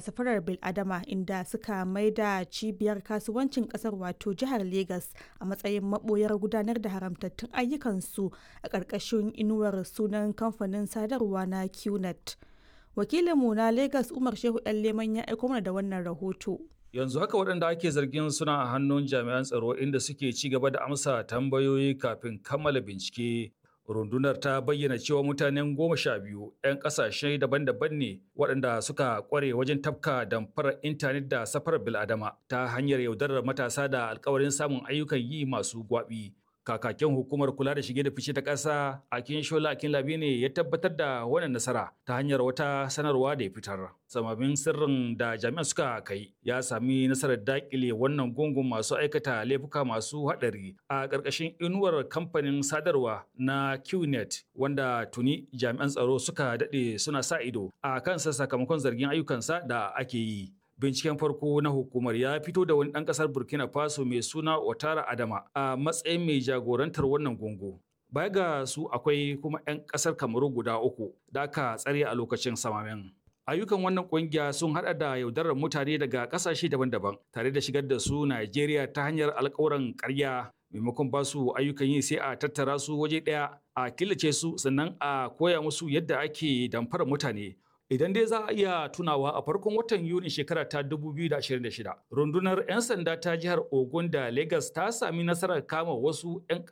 safarar biladama inda suka maida cibiyar kasuwancin kasar wato jihar Legas a matsayin maboyar gudanar da haramtattun ayyukansu a ƙarƙashin inuwar sunan kamfanin sadarwa na QNet. Wakilinmu na Legas Umar Shehu ɗan Leman ya aiko mana da wannan rahoto. yanzu haka waɗanda ake zargin suna a hannun jami'an tsaro inda suke ci gaba da amsa tambayoyi kafin kammala bincike rundunar ta bayyana cewa mutanen goma sha biyu 'yan ƙasashe daban-daban ne waɗanda suka ƙware wajen tafka damfarar intanet da safarar bil'adama ta hanyar yaudarar matasa da alkawarin samun ayyukan yi masu gwaɓi kakakin hukumar kula da shige da fice ta ƙasa akin shola akin labi ne ya tabbatar da wannan nasara ta hanyar wata sanarwa da ya fitar samamin sirrin da jami'an suka kai ya sami nasarar dakile wannan gungun masu aikata laifuka masu haɗari a ƙarƙashin inuwar kamfanin sadarwa na qnet wanda tuni jami'an tsaro suka daɗe suna sa ido a kansa sakamakon zargin ayyukansa da ake yi binciken farko na hukumar ya fito da wani ɗan ƙasar burkina faso mai suna otara adama a matsayin mai jagorantar wannan gungu baya ga su akwai kuma 'yan ƙasar kamaru guda uku da aka tsare a lokacin samamen ayyukan wannan kungiya sun hada da yaudarar mutane daga ƙasashe daban-daban tare da shigar da su najeriya ta hanyar alkawuran ƙarya maimakon ba su ayyukan yi sai a tattara su waje ɗaya a killace su sannan a koya musu yadda ake damfara mutane Idan dai za a iya tunawa a farkon watan Yuni shekara ta 2026, rundunar 'yan sanda ta jihar Ogun da Lagos ta sami nasarar kama wasu 'yan